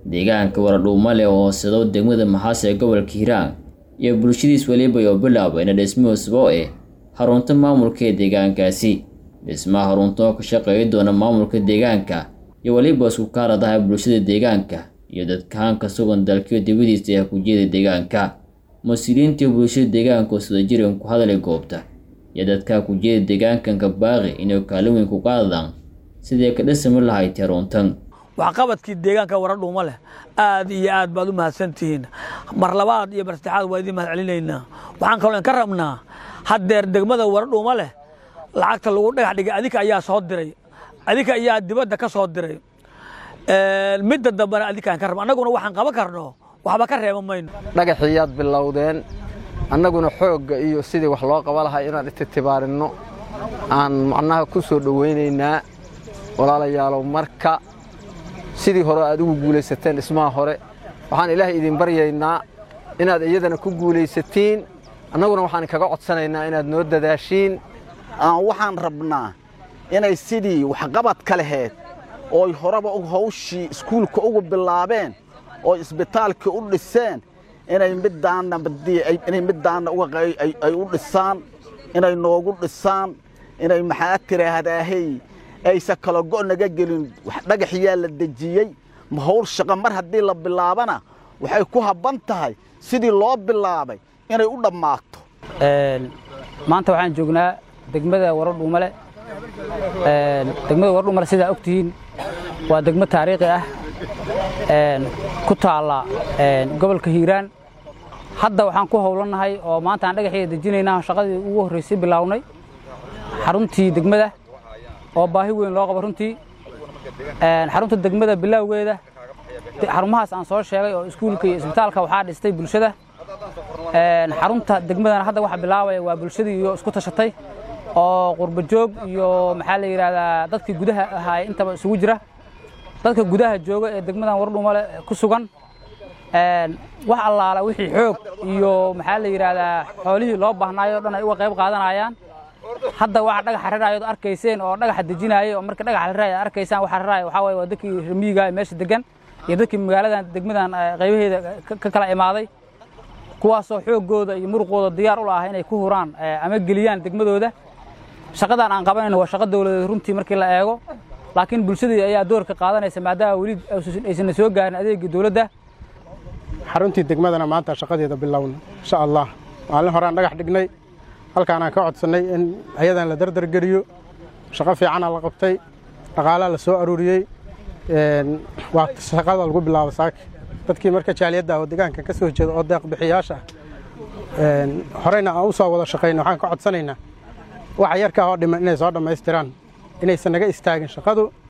deegaanka waradhuumale oo hooseedo degmada maxaas ee gobolka hiiraan iyo bulshadiis weliba oo bilaabeyna dhismo cusbo eh xarunta maamulka ee deegaankaasi dhismaha xarunta oo ka shaqeeyi doona maamulka deegaanka iyo weliba isku kaaradaha bulshada deegaanka iyo dadkahaan ka sugan dalkiyo dibadiisa ee kujeeda deegaanka mas-uuliyiintii bulshada deegaanka oo sida jiran ku hadalay goobta iyo dadka kujeeda deegaankan ka baaqi inay kaalin weyn ku qaadadaan sidii ka dhismi lahayd xaruntan waxqabadkii deegaanka waradhuuma leh aad iyo aad baad u mahadsantihiin mar labaad iyo mar saddexaad waa idiin mahad celinaynaa waxaan kaloo ka rabnaa haddeer degmada waradhuuma leh lacagta lagu dhagax dhigay adinka ayaa soo diray adinka ayaa dibadda ka soo diray midda dambena adinkaan ka rabna annaguna waxaan qaban karno waxba ka reeba mayno dhagaxiyaad bilowdeen annaguna xoogga iyo sidii wax loo qaba lahaa inaan ititibaarinno aan macnaha ku soo dhowaynaynaa walaalayaalow marka sidii hore aad ugu guulaysateen dhismaha hore waxaan ilaahay idin baryaynaa inaad iyadana ku guulaysatiin annaguna waxaan kaga codsanaynaa inaad noo dadaashiin waxaan rabnaa inay sidii waxqabadka laheyd ooy horeba hawshii iskuulka ugu bilaabeen oo isbitaalka u dhiseen inay middaannainay middaanna ay u dhisaan inay noogu dhisaan inay maxaa tiraahdaahey aysa kala go' naga gelin dhagaxyaa la dejiyey hawl shaqa mar haddii la bilaabana waxay ku habban tahay sidii loo bilaabay inay u dhammaato maanta waxaan joognaa degmada waradhuumale degmada waradhuumale sidaa og tihiin waa degmo taariikhi ah ku taalla gobolka hiiraan hadda waxaan ku howlannahay oo maanta aan dhagaxeeda dejinaynaa shaqadii ugu horraysay bilaawnay xaruntii degmada oo baahi weyn loo qabo runtii xarunta degmada bilaawgeeda xarumahaas aan soo sheegay oo iskuulka iyo isbitaalka waxaa dhistay bulshada xarunta degmadana hadda waxa bilaabaya waa bulshadii iyo isku tashatay oo qurba joog iyo maxaa la yidhahdaa dadkii gudaha ahaay intaba isugu jira dadka gudaha jooga ee degmadan waradhuumale ku sugan wax allaala wixii xoog iyo maxaa la yidhahdaa xoolihii loo baahnaayo o dhan ay uga qayb qaadanayaan hadda waxa dhagaxa raraayod arkayseen oo dhagaxa dejinaayay oo marka dhagaxa raraay ad arkaysaan waxa raraaya waxaa waye waa dadkii ramiyiga meesha degan iyo dadkii magaaladan degmadan qaybaheeda ka kala imaaday kuwaasoo xooggooda iyo muruqooda diyaar u laah inay ku huraan ama geliyaan degmadooda shaqadan aan qabanayno waa shaqo dawladeed runtii markii la eego laakiin bulshadii ayaa doorka qaadanaysa maadaama weli aysanna soo gaarin adeegii dawladda xaruntii degmadana maanta shaqadeeda bilowna insha allah maalin horeaan dhagax dhignay halkaanaan ka codsannay in ayadan la dardargeliyo shaqo fiicana la qabtay dhaqaalaa la soo aruuriyey waa shaqada lagu bilaabo saaki dadkii marka jaaliyadda oo deegaanka ka soo jeeda oo deeq bixiyaasha ah horeyna aan u soo wada shaqayna waxaan ka codsanaynaa waxa yarkaa oo dhiman inay soo dhammaystiraan inaysan naga istaagin shaqadu